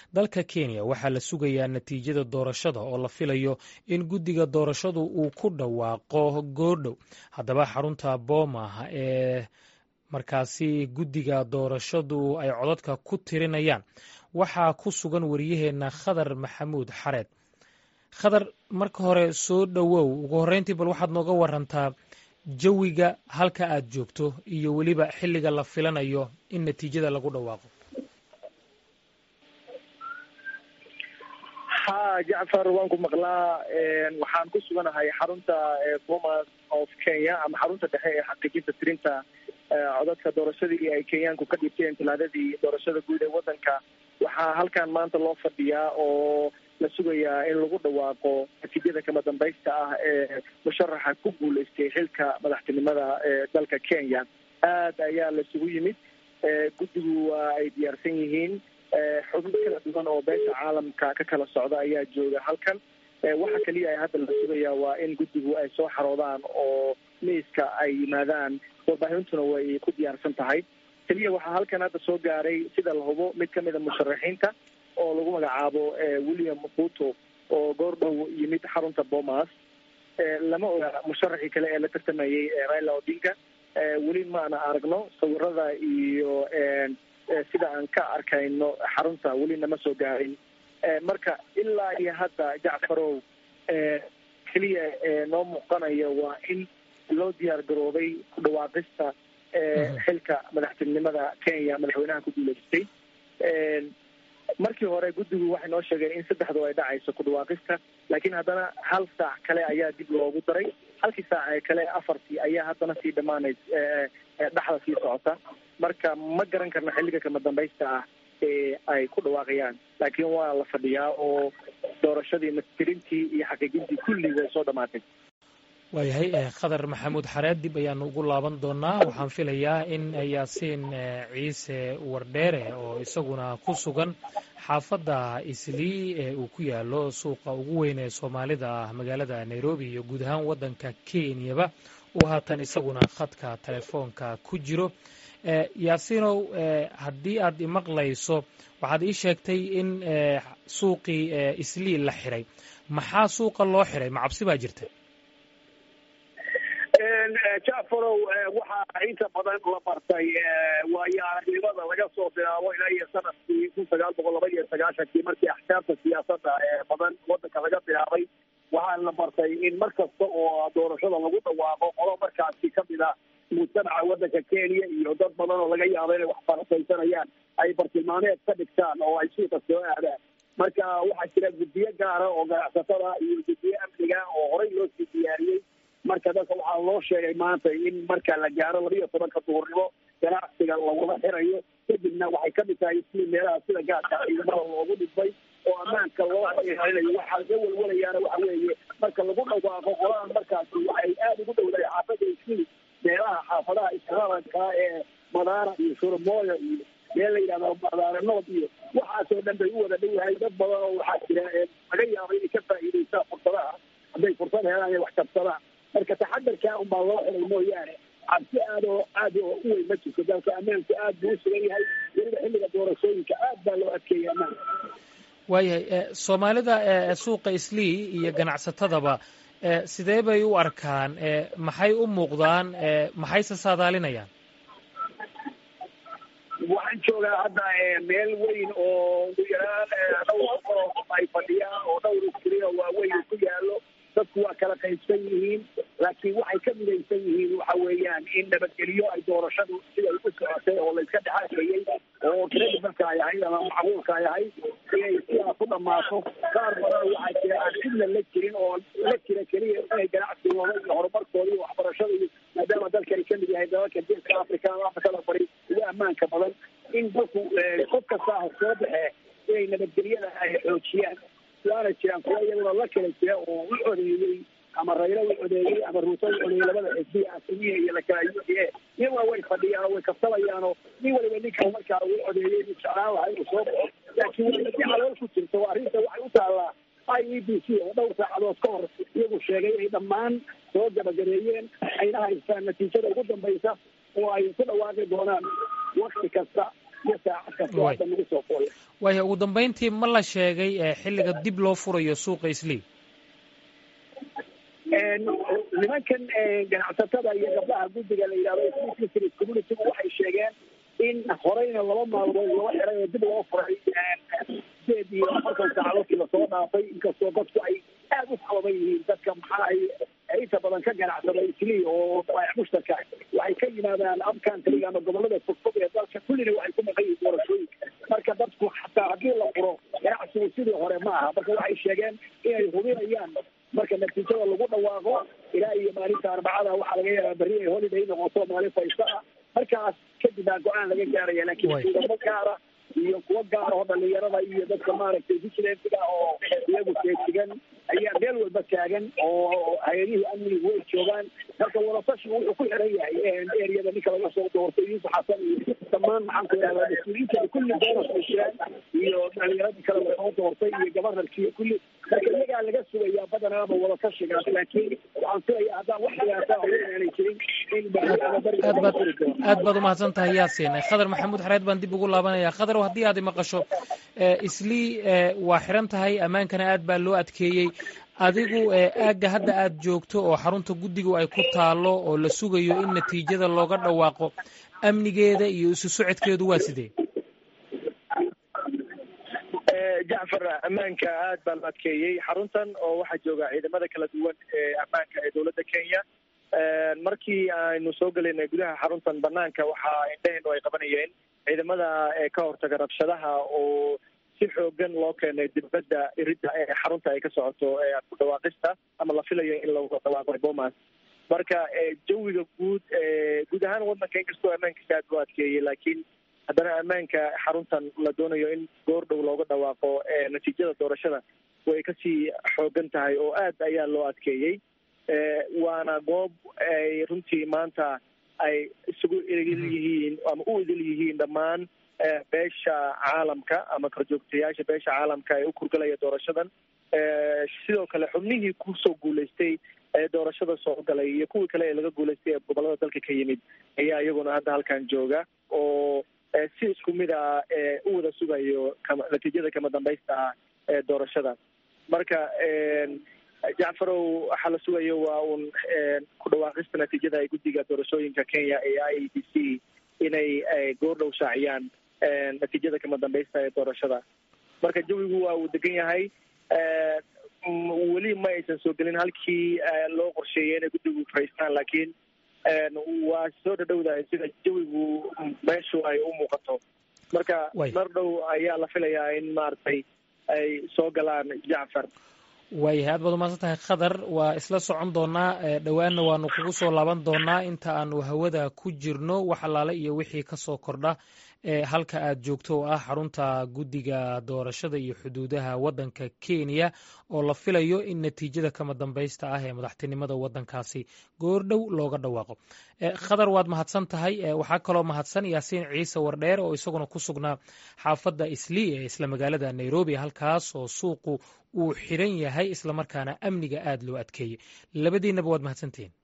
dalka kenya waxaa la sugayaa natiijada doorashada oo la filayo in guddiga doorashadu uu ku dhawaaqo goordhow haddaba xarunta booma ee markaasi guddiga doorashadu ay codadka ku tirinayaan waxaa ku sugan wariyaheenna khadar maxamuud xareed khadar marka hore soo dhowow ugu horreyntii bal waxaad nooga warantaa jawiga halka aad joogto iyo weliba xilliga la filanayo in natiijada lagu dhawaaqo ha jacfar waan ku maqlaa waxaan ku suganahay xarunta bomas of kenya ama xarunta dhexe ee xaqiijinta tirinta codadka doorashadii ay kenyaanku ka dhiibteen talaadadii doorashada guud ee waddanka waxaa halkan maanta loo fadhiyaa oo la sugayaa in lagu dhawaaqo natiijada kama dambaysta ah ee musharaxa ku guuleystay xilka madaxtinimada ee dalka kenya aad ayaa laisugu yimid guddigu waa ay diyaarsan yihiin xubno kala duwan oo beesha caalamka ka kala socda ayaa jooga halkan waxa keliya ay hadda la sugayaa waa in guddigu ay soo xaroodaan oo miiska ay yimaadaan warbaahintuna way ku diyaarsan tahay keliya waxaa halkan hadda soo gaaray sida la hubo mid kamid a musharaxiinta oo lagu magacaabo william ruto oo goordhow yimid xarunta bomas lama oga musharaxii kale ee la tartamayey raila odinga weli maana aragno sawirada iyo sida aan ka arkayno xarunta weli nama soo gaarin marka ilaa iyo hadda jacfarow keliya noo muuqanaya waa in loo diyaar garoobay ku dhawaaqista xilka madaxtinimada kenya madaxweynaha ku guuleystay markii hore guddigu waxay noo sheegeen in saddexdu ay dhacayso ku dhawaaqista laakiin haddana hal saac kale ayaa dib loogu daray halkii saac ee kale afartii ayaa haddana sii dhamaanays dhexda sii socota marka ma garan karno xilliga kama dambaysta ah ee ay ku dhawaaqayaan laakiin waa la fadhiyaa oo doorashadii natirintii iyo xaqiijintii kulli way soo dhamaatay waayahay khadar maxamuud xareed dib ayaanu ugu laaban doonaa waxaan filayaa in yaasiin ciise wardheere oo isaguna ku sugan xaafadda islii ee uu ku yaalo suuqa ugu weyn ee soomaalida ah magaalada nairobi iyo guud ahaan waddanka kenyaba uu haatan isaguna khadka telefoonka ku jiro yaasiinow haddii aad imaqlayso waxaad ii sheegtay in suuqii islii la xiray maxaa suuqa loo xiray ma cabsi baa jirta jacfarow waxaa inta badan la bartay waayo aragnimada laga soo bilaabo ilaa iyo sanadkii kun sagaal boqol laba iyo sagaashankii markii axkaamta siyaasadda ee badan wadanka laga bilaabay waxaa la bartay in mar kasta oo doorashada lagu dhawaaqo qolo markaasi kamid a mujtamaca wadanka kenya iyo dad badan oo laga yaabo inay wax farasaysanayaan ay bartilmaameed ka dhigtaan oo ay suuqa soo aadaan marka waxaa jira guddiyo gaara oo ganacsatada iyo guddiyo amniga oo horey loo sii diyaariyey marka dadka waxaa loo sheegay maanta in marka la gaaro laba iyo tobanka duhurnimo ganacsiga lagula xirayo kadibna waxay kamid tahay isli meelaha sida gaadka ciidamada loogu dhibay oo ammaanka loo ilaalinayo waxaa laga welwelayaana waxa weeye marka lagu dhawaaqo qoladan markaasi waxay aada ugu dhowdahay xaafada isli meelaha xaafadaha islaamanka ee madaara iyo shurmooyo iyo meel la yidhahdo madaara nood iyo waxaasoo dhan bay u wada dhowahay dad badan oo waxaa jira laga yaabo inay ka faa'iidaystaan fursadaha hadday fursad helaan inay wax kabsadaan marka taxadarkaa unbaa loo xiray mooyaane cabsi aad oo aad oo u weyn ma jirto dalka ammaanku aad buu u sugan yahay weliba xilliga doorashooyinka aad baa loo adkeeyay ammaanka waayahay soomaalida suuqa islii iyo ganacsatadaba sidee bay u arkaan maxay u muuqdaan maxayse saadaalinayaan waxaan joogaa hadda meel weyn oo ugu yaraan dhowr boqol oo qof ay fadhiyaan oo dhowr iskri oo waaweyn ku yaalo dadku waa kala qaybsan yihiin laakiin waxay ka midaysan yihiin waxa weeyaan in nabadgelyo ay doorashadu siday u socotay oo layska dhexaashayey oo credibalka ay ahayd ama macquulka ay ahayd inay sidaa ku dhammaato qaar badan waxaa jira aan cidna la jirin oo la jira keliya inay ganacsigooda iyo horumarkooda iyo waxbarashada iyo maadaama dalkani kamid yahay dalalka geeska africa ama afrikada bari ugu ammaanka badan in dalku qof kasta ah soo baxee inay nabadgelyada ay xoojiyaan waana jiraan kuwa iyaguna la kala jira oo u codeeyey ama raylo u codeeyey ama ruuto u codeeyey labada xisbiya asimiya iyo lakala u d a iyaguna way fadhiyaan oo way kabsanayaanoo nin waliba ninka markaa uu codeeyey inu jeclaan lahaa inuu soo baxo laakiin weliba si calool ku jirto arrinta waxay u taallaa i e b c oo dhowr saacadood ka hor iyagu sheegay inay dhammaan soo gabagabeeyeen ayna haystaan natiijada ugu dambaysa oo ay ku dhawaaqi doonaan wakti kasta iyo saacad kasta oo hadda nagu soo foolay waaya ugu dambeyntii ma la sheegay xilliga dib loo furayo suuqa islii nimankan ganacsatada iyo gabdhaha guddiga la yidhahdo isli community waxay sheegeen in horeyna laba maalmood loo xiray oo dib loo furay sideed iyo afartan saacadoodkii lasoo dhaafay inkastoo dadku ay aada u kooban yihiin dadka maxaa ay inta badan ka ganacsada islii oo baayac mushtarka waxay ka yimaadaan upcountryga ama gobolada fogfog ee dalka kullina waxay ku maqan yihiin doorashooyinka marka dadku xataa haddii la furo ganacsigu sidii hore ma aha marka waxay sheegeen inay hubinayaan marka natiijada lagu dhawaaqo ilaa iyo maalinta arbacada waxaa laga yaabaa berri ay holiday noqoto maalin faysta ah markaas kadib baa go-aan laga gaaraya laakiin ciidamo gaara iyo kuwo gaar oo dhalinyarada iyo dadka maaragtay vigilantiga oo iyagu feejigan ayaa meel walba taagan oo hay-adihii amnigu way joogaan marka wadatashigu wuxuu ku xiran yahay eriyada ninka laga soo doortay yuusuf xasan iyo dhammaan maxaan ku idhahdaa mas-uuliyiinta kulli doonas bay jiraan iyo dhalinyaradii kale lasoo doortay iyo gabanarki iyo kulli marka iyagaa laga sugayaa badanaaba wadatashigaas laakiin waxaan filaya haddaan wax dhibaataa hore aanay jirin in aad baad umahadsan tahay yaasin khadar maxamuud xareed baan dib ugu laabanaya khadar haddii aad maqasho islii waa xiran tahay ammaankana aad baa loo adkeeyey adigu aagga hadda aad joogto oo xarunta guddigu ay ku taalo oo la sugayo in natiijada looga dhawaaqo amnigeeda iyo isu socodkeedu waa sidee jacfar ammaanka aad baa la adkeeyey xaruntan oo waxaa jooga ciidamada kala duwan ee ammaanka ee dowladda kenya markii aynu soo gelaynay gudaha xaruntan banaanka waxaa indhaheennu ay qabanayeen ciidamada ka hortaga rabshadaha oo si xoogan loo keenay dibadda iridda ee xarunta ay ka socoto ku dhawaaqista ama la filayo in lagu dhawaaqo bomas marka jawiga guud guud ahaan wadanka inkastoo ammaankiisa aad loo adkeeyey laakiin haddana ammaanka xaruntan la doonayo in goor dhow looga dhawaaqo natiijada doorashada way kasii xoogan tahay oo aad ayaa loo adkeeyey waana goob ay runtii maanta ay isugu idil yihiin ama u idil yihiin dhammaan beesha caalamka ama korjoogtayaasha beesha caalamka ee u kurgalaya doorashadan sidoo kale xubnihii kusoo guulaystay ee doorashada soo galay iyo kuwii kale ee laga guulaystay ee gobolada dalka ka yimid ayaa iyaguna hadda halkan jooga oo si isku mid ah u wada sugayo natiijada kama dambaysta ah ee doorashada marka jacfarow waxaa la sugayo waa uun ku dhawaaqista natiijada ay guddiga doorashooyinka kenya ee i e b c inay goor dhow shaaciyaan natiijada kama dambaysta ee doorashada marka jawigu waa uu degan yahay weli ma aysan soo gelin halkii loo qorsheeyay inay guddigu faraystaan laakiin waa soo dhadhowdahay sida jawigu meeshu ay u muuqato marka mar dhow ayaa la filayaa in maaragtay ay soo galaan jacfar waayahay aad baad umahadsan tahay khadar waa isla socon doonaa dhowaanna waanu kugu soo laaban doonaa inta aanu hawada ku jirno wax allaale iyo wixii ka soo kordha halka aad joogto oo ah xarunta guddiga doorashada iyo xuduudaha waddanka kenya oo la filayo in natiijada kama dambaysta ah ee madaxtinimada waddankaasi goordhow looga dhawaaqo khadar waad mahadsan tahay waxaa kaloo mahadsan yaasiin ciise wardheer oo isaguna ku sugnaa xaafadda islii ee isla magaalada nairobi halkaas oo suuqu uu xiran yahay islamarkaana amniga aad loo adkeeyey labadiinaba waad mahadsantihiin